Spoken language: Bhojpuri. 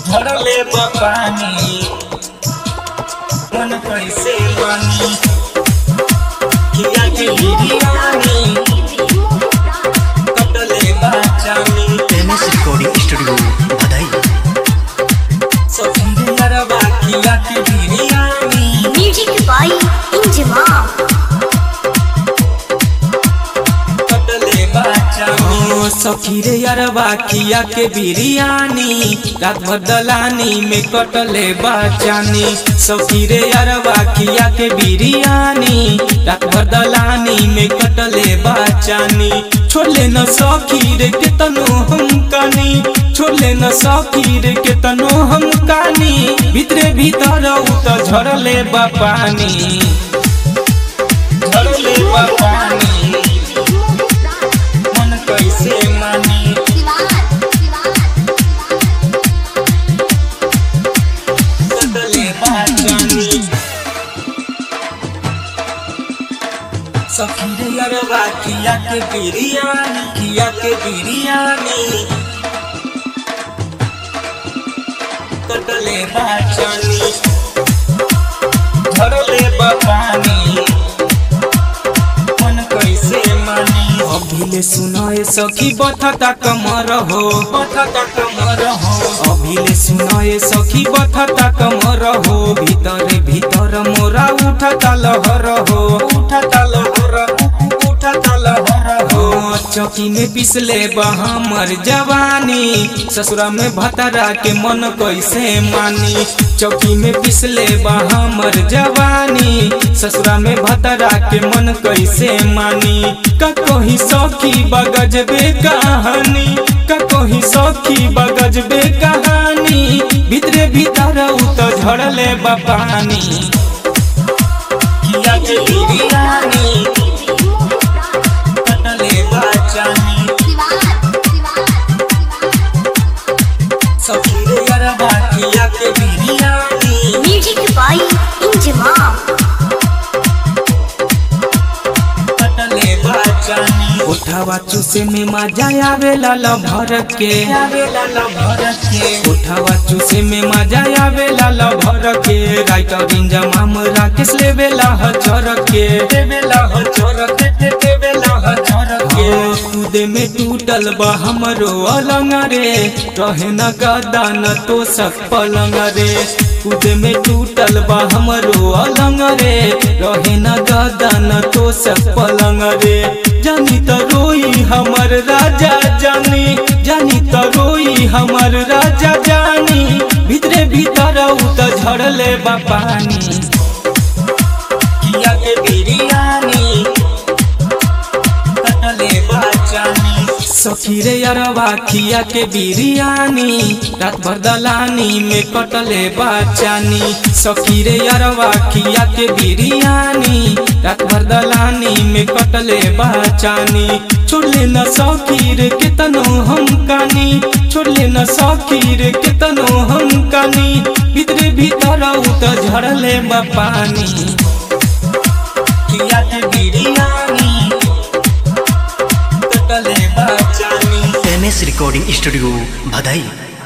झड़ले पानी मन कैसे बनी किया के बिरयानी कटले बाचानी एम एस रिकॉर्डिंग स्टूडियो बधाई सफिंदरवा किया के बिरयानी Music by Injima. कटले बाचानी सखी रे अरवा किया के बिरयानी रात भर दलानी में कटले बाचानी सखी रे अरवा किया के बिरयानी रात भर दलानी में कटले बाचानी छोले न सखी रे के तनो हम कानी छोले न सखी रे के तनो हम कानी भीतरे भीतर उ त झरले बा पानी झरले बा पानी मन कैसे मानी कटले बाचानी सखीरे अरवा किया के बिरयानी किया के बिरयानी कटले बाचानी झरले बपानी मन कैसे मानी अभिले सुनाए सखी बथता कमर हो बथता कमर हो अभिले सुनाए सखी बथता कमर हो भीतर भीतर मोरा उठता लहर हो उठता लहर उठता लहर हो चौकी में पिसले हमर जवानी ससुरा में भतरा के मन कैसे मानी चौकी में पिसले हमर जवानी ससुरा में भतरा के मन कैसे मानी कहीं सखी बगजबे कहानी कहीं सखी बगजबे कहानी भीतरे भीतर उ तो झड़ले बपानी किया के बिरयानी कटले बाचानी सखीरे अरबा किया के बिरयानी Music by Injima. कटले बाचानी उठावा चूसे में मजा आवेला ल भर के आवेला ल भर के उठावा चूसे में मजा आवेला ल भर के राइटर इंजमाम राकेश लेवेला ह चर के देवेला ह चर के दे देवेला ह चर के कूदे में टूटल बा हमरो अलंग रे रहे न गदा न तो सक पलंग रे कूदे में टूटल बा हमरो अलंग रे रहे न गदा न तो सक पलंग रे जानी त रोई हमर राजा जानी जानी त रोई हमर राजा जानी भीतरे भीतर उ त झड़ले बा पानी किया के बिरयानी कटले बाचानी सखी रे अरवा खिया के बिरयानी रात भर दलानी में कटले बाचानी सखी रे अरवा खिया के बिरयानी रात भर दलानी में कटले बाचानी छोड़ले न सखी रे केतनो हम कानी छोड़ले न सखी रे केतनो हम कानी भीतरे भीतर उ त झड़ले बा पानी किया के बिरयानी कटले बाचानी एम एस रिकॉर्डिंग स्टूडियो बधाई